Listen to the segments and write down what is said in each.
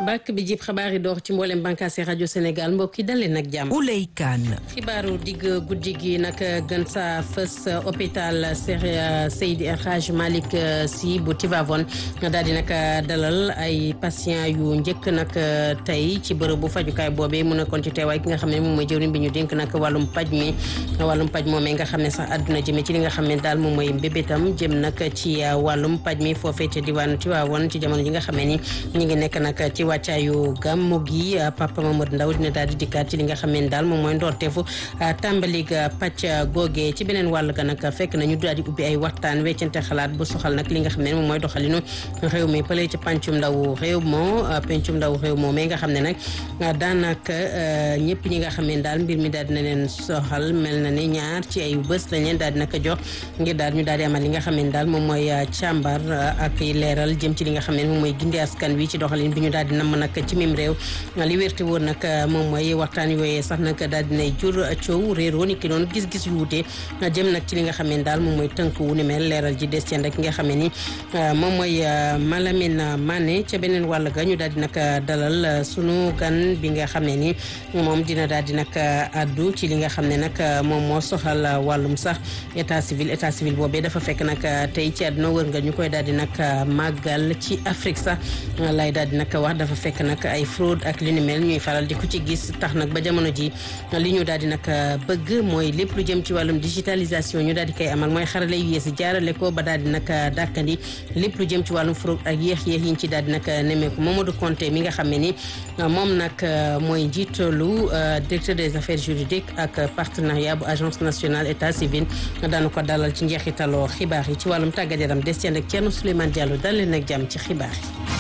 bàkk bi jib xabaar yi door ci mboolem bànkaasi rajo Sénégal mbokk yi dalee nag jàmm. Ouley Kane. xibaaru digg guddi gi nag gën sa fës hôpital Seydi El Hadj Malick Sy bu Tivaouane daal di nag dalal ay patients yu njëkk nag tey ci bërëbu fajukaay boobee mu nekkoon ci teewaay ki nga xam ne moom mooy jëwriñ bi ñu dénk nag wàllum paj mi wàllum paj moomee nga xam ne sax àdduna jëmee ci li nga xam ne daal moom mooy mbébétam jëm nag ci wàllum paj mi foofee ca diwaanu Tivaouane ci jamono ji nga xam ne ni ñu ngi nekk nag ci wàccaayu gàmmu gi Papa Mamadou Ndaw dina daal di dikkaat ci li nga xam ne daal moom mooy ndorteefu tàmbalik pàcc googee ci beneen wàll ga nag fekk na ñu daal di ubbi ay waxtaan weccante xalaat bu soxal nag li nga xam ne moom mooy doxalinu réew mi pële ci pencum ndaw réew moo pencum ndaw réew moo mais nga xam ne nag daanaka ñëpp ñi nga xam ne daal mbir mi daal dina leen soxal mel na ne ñaar ci ay bés lañ leen daal di naka jox ngir daal ñu daal di amal li nga xam ne daal moom mooy càmbar ak leeral jëm ci li nga xam ne moom mooy gindi askan wi ci doxalin bi ñu daal di namm nag ci mim réew li wérte woon nag moom mooy waxtaan yooyee sax nag daal dinay jur coow réeroo ni ki noonu gis-gis yu wute jëm nag ci li nga xam ne daal moom mooy tënk wu ni mel leeral ji des ceen rek nga xam ne ni moom mooy Malamine Mané ca beneen wàll ga ñu daal di nag dalal sunu gan bi nga xam ne ni moom dina daal di nag addu ci li nga xam ne nag moom moo soxal wàllum sax état civil état civil boobee dafa fekk nag tey ci àdduna wër nga ñu koy daal di nag màggal ci Afrique sax lay daal di nag wax dafa fekk nag ay fraude ak li ni mel ñuy faral di ko ci gis tax nag ba jamono ji li ñu daal di nag bëgg mooy lépp lu jëm ci wàllum digitalisation ñu daal di koy amal mooy xarale yu yees jaarale ko ba daal di nag dàkkandi lépp lu jëm ci wàllum fraude ak yéex-yéex yi ñu ci daal di nag nemmeeku Mamadou Konté mi nga xam ne ni moom nag mooy njiitalu directeur des affaires juridiques ak partenariat bu agence nationale état civil daanu ko dalal ci njeexitaloo xibaar yi ci wàllum tàggat yaram des ci ak Thierno Souleymane Diallo dal leen ak jàmm ci xibaar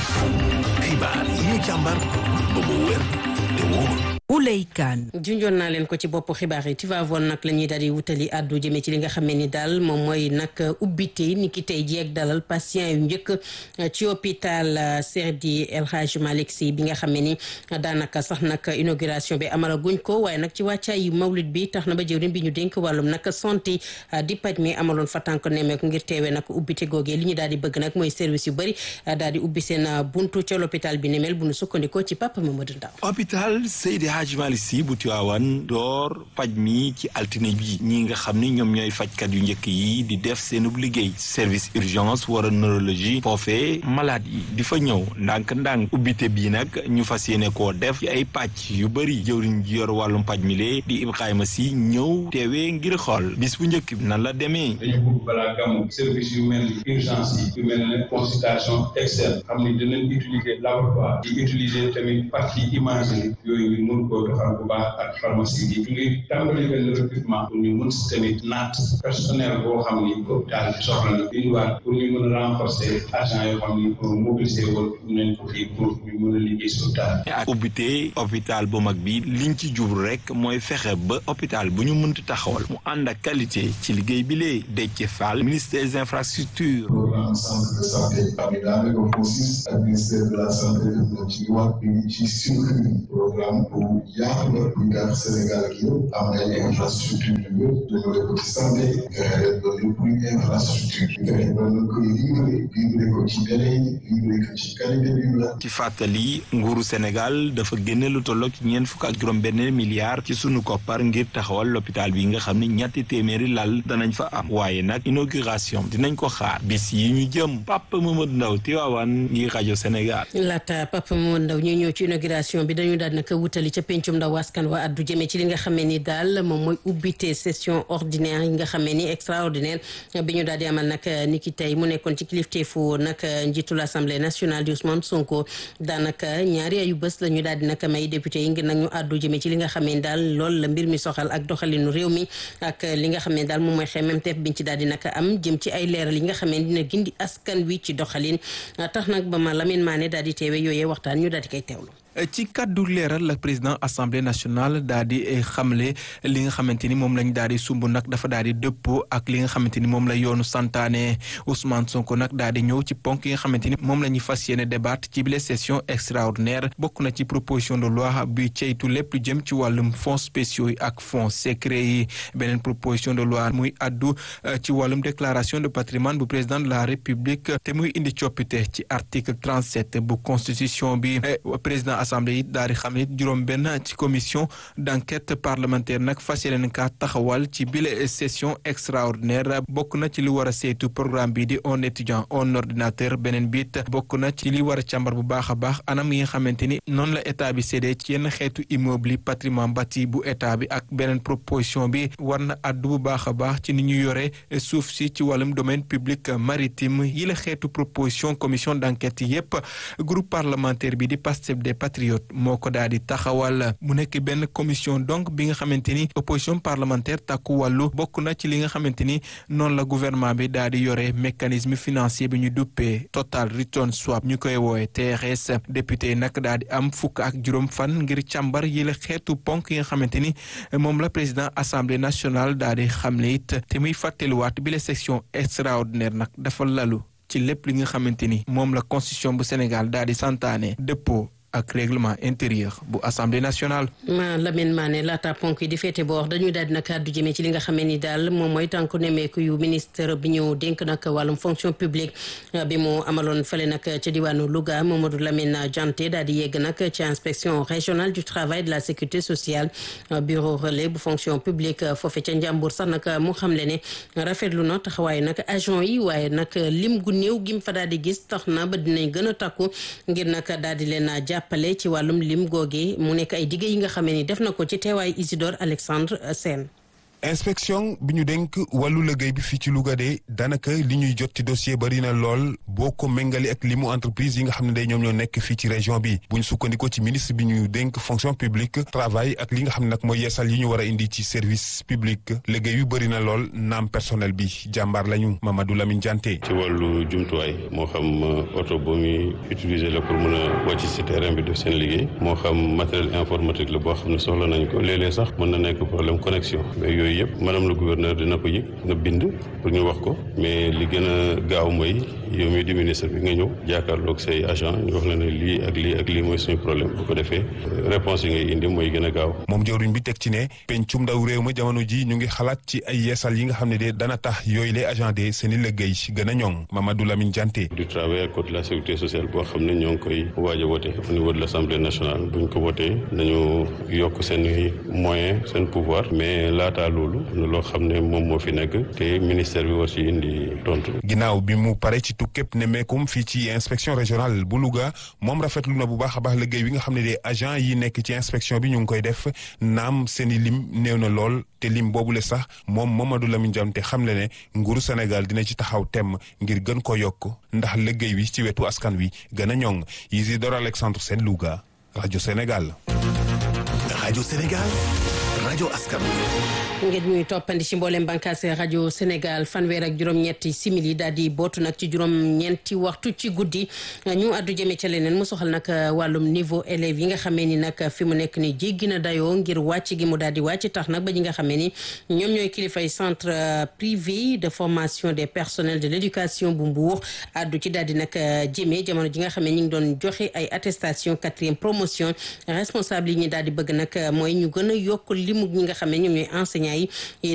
yi. xibaar yi ñu càmbar ba mu wér te wóor. Ouley Kane. junjoon naa leen ko ci bopp xibaar yi Tivaouane nag la ñuy daal di wutali àddu jëmee ci li nga xam ne ni daal moom mooy nag ubbite ni ki tey jii ak dalal patient yu njëkk ci hôpital Seydi El Hadj Malick Sy bi nga xam ne ni daanaka sax nag inauguration bi amalaguñ ko waaye nag ci wàccaayu mawlid bi tax na ba jëwriñ bi ñu dénk wàllum nag santé di paj mi amaloon fa tànk nemmeeku ngir teewee nag ubbite googee li ñu daal di bëgg nag mooy service yu bëri daal di ubbi seen buntu ca l'hôpital bi ni mel bu nu sukkandikoo ci Papa Mamadou Ndaw hôpital Seydi Hadj Malick Sy bu Tiwaawan door paj mi ci altine bi ñi nga xam ni ñoom ñooy fajkat yu njëkk yi di def seenub liggéey service urgence wala neurologie foofee malade yi di fa ñëw ndànk-ndànk ubbite bii nag ñu fas yéene koo def ci ay pàcc yu bëri jëwriñ ji yor wàllum paj mi lee di Ibrahima Sy ñëw teewee ngir xool bis bu njëkk bi nan la demee dañu bëgg balaa gàmmu service yu mel ni urgence yi yu mel ne consultation externe xam ni dinañ utiliser laboratoire di utiliser tamit partie imagerie yooyu ñu mun koo doxal bu baax ak pharmacie bi ñu ngi tàmbali benn recrutement pour ñu mën si tamit naat personnel boo xam ni hôpital bi soxla na indiwaat pour ñu mën a renforcer agent yoo xam ni pour mobiliser woon nañ ko fii pour ñu mën a liggéey si hôpital ak ubbite hôpital bu mag bi liñ ci jublu rek mooy fexe ba hôpital bu ñu mënti taxawal mu ànd ak qualité ci liggéey bi lee Déthié Fall ministre des infrastructures programme centre de santé bi daanaka FOSIS ak ministère de la santé def ci wax bi ci suñu programme bu yaatu la bu tax Sénégal ak yëpp am ay infrastructure yu yëpp jëmale ko ci santé fexe leen ba lépp luy infrastructure fexe ba ñu koy livré livré ko ci délai yi livré ko ci qualité bi la ci fàttali nguuru Sénégal dafa génne lu tolloog ci ñeent fukk ak juróom benn milliard ci sunu koppar ngir taxawal l'hôpital bi nga xam ne ñetti téeméeri lal danañ fa am waaye nag inauguration dinañ ko xaar bis yi ñu jëm Papa Mamadou Ndaw Tivaouane ngi rajo Sénégal. laata Papa Mamadou Ndaw ñuy ñëw ci inauguration bi dañu daal naka wutali ca pencum ndaw askan wa addu jëmee ci li nga xamee ni daal moom mooy ubbite session ordinaire yi nga xamee ni extraordinaire bi ñu daal di amal nag ni ki tey mu nekkoon ci kilifteefu nag njiitul assemblée nationale di Ousmane Sonko daanaka ñaari ayu bés la ñu daal di nag may député yi ngir nag ñu addu jëmee ci li nga xamee ni daal loolu la mbir mi soxal ak doxalinu réew mi ak li nga xam ne daal moom mooy xemmemteef biñ ci daal di nag am jëm ci ay leeral yi nga xam ne dina gindi askan wi ci doxalin tax nag ba ma Lamine Mané daal di teewe yooyee waxtaan ñu daal di koy teewlu. ci kàddu leeral la président assemblée nationale daal di xamle li nga xamante ni moom lañ daal di sumb nag dafa daal di dëppoo ak li nga xamante ni moom la yoonu santaane Ousmane Sonko nag daal di ñëw ci ponk yi nga xamante ni moom la ñuy fas yéene débat ci bile session extraordinaire bokk na ci proposition de loi bi ceytu lépp lu jëm ci wàllum fonds spéciaux yi ak fonds secret yi beneen proposition de loi muy addu ci wàllum déclaration de patrimoine bu président de la république te muy indi coppite ci article 37 bu constitution bi président assemblée yi daal di xam ne juróom benn ci commission d'enquête parlementaire nag fas yéene ka taxawal ci bile session extraordinaire bokk na ci li war a saytu programme bi di un étudiant un ordinateur beneen biit bokk na ci li war a càmbar bu baax a baax anam yi nga xamante ni noonu la état bi séddee ci yenn xeetu immeuble yi patrimoine bâti bu état bi ak beneen proposition bi war na addu bu baax a baax ci ni ñu yore suuf si ci wàllum domaine public maritime yi la xeetu proposition commission d'enquête yépp groupe parlementaire bi di Pastef des patriotes moo ko daal di taxawal mu nekk benn commission donc bi nga xamante ni opposition parlementaire takku wàllu bokk na ci li nga xamante ni noonu la gouvernement bi daal di yore mécanisme financier bi ñu duppee total return swap ñu koy woowe TRS député nag daal di am fukk ak juróom fan ngir càmbar yi la xeetu ponk yi nga xamante ni moom la président assemblée nationale daal di xamle it te muy fàttaliwaat bi la section extraordinaire nag dafa lalu ci lépp li nga xamante ni moom la constitution bu Sénégal daal di santaane dëppoo ak règlement intérieur bu assemblée nationale. ma Lamine Mané laata ponk yi di féete boor dañuy daal di nag àddu jëmee ci li nga xamee ni daal moom mooy tànku nemmeeku yu ministre bi ñu dénk nag wàllum fonction publique bi mu amaloon fële nag ca diwaanu Louga Mamadou Lamine Dianté daal di yegg nag ci inspection régionale du travail de la sécurité sociale bureau relais bu fonction publique foofe ca Njàmbur sax nag mu xamle ne rafetlu na taxawaaye nag agent yi waaye nag lim gu néew gim fa daal di gis tax na ba dinañ gën a takku ngir nag daal di leen jàppale ci wàllum lim googe mu nekk ay digge yi nga xamee ni def na ko ci teewaay Isidore Alexandre Sène inspection bi ñu dénk wàllu liggéey bi fii ci Louga de daanaka li ñuy jot ci dossier bari na lool boo ko méngale ak limu entreprise yi nga xam ne day ñoom ñoo nekk fii ci région bi bu ñu sukkandikoo ci ministre bi ñu dénk fonction publique travail ak li nga xam ne nag mooy yeesal yi ñu war a indi ci service public liggéey yu bari na lool naam personnel bi jàmbaar lañu Mamadou Lamine Dianté. ci wàllu jumtuwaay moo xam oto bu muy utiliser la pour mën a wàcc ci terrain bi def seen liggéey moo xam matériel informatique la boo xam ne soxla nañ ko léeg-léeg sax mën na nekk problème connexion yooyu yëpp madame le gouverneur dina ko yëg nga bind pour ñu wax ko mais li gën a gaaw mooy yow mi di ministre bi nga ñëw jàkkaarloog say agent ñu wax la ne lii ak lii ak lii mooy suñu problème bu ko defee réponse yi ngay indi mooy gën a gaaw moom jawriñ bi teg ci ne pencum ndaw réew ma jamono ji ñu ngi xalaat ci ay yeesal yi nga xam ne de dana tax yooyu les agent de seen i liggéey gën a ñoŋ Mamadou Lamine Dianté du travail ak code de la sécurité sociale boo xam ne ñoo ngi koy waaj a wote au niveau de l' assemblée nationale buñ ko wotee nañu yokk seen moyen seen pouvoir mais laata loolu loo xam ne moom moo fi nekk te ministère bi war ci indi tontu. ginnaaw bi mu pare ci tukkeeb nemmeekum fii ci inspection régionale bu Louga moom rafetlu na bu baax a baax liggéey bi nga xam ne de agent yi nekk ci inspection bi ñu ngi koy def naam seen i lim néew na lool te lim boobule sax moom Mamadou Lamine Dianté xam le ne nguuru Sénégal dina ci taxaw temm ngir gën ko yokk ndax liggéey wi ci wetu askan wi gën a ñoŋ Isidore Alexandre Sène Louga rajo Sénégal. rajo Sénégal rajo askan wi. ngeen ñuy toppandi ci mboolem bànqaas rajo Sénégal fanweer ak juróom-ñetti simili daal di bootu nag ci juróom-ñeenti waxtu ci guddi ñu àddu jëme ca leneen mu soxal nag wàllum niveau élèves yi nga xamee ni nag fi mu nekk ni jéggi na dayoo ngir wàcc gi mu daal di wàcc tax nag ba ñi nga xamee ni ñoom ñooy kilifay centre privé de formation des personnels de l' éducation bu Mbour àddu ci daal di nag jëmee jamono ji nga xamee ñi ngi doon joxe ay attestation quatrième promotion responsable yi ñu daal di bëgg nag mooy ñu gën a yokk limu ñi nga xam ne ñoom ñooy enseignants yi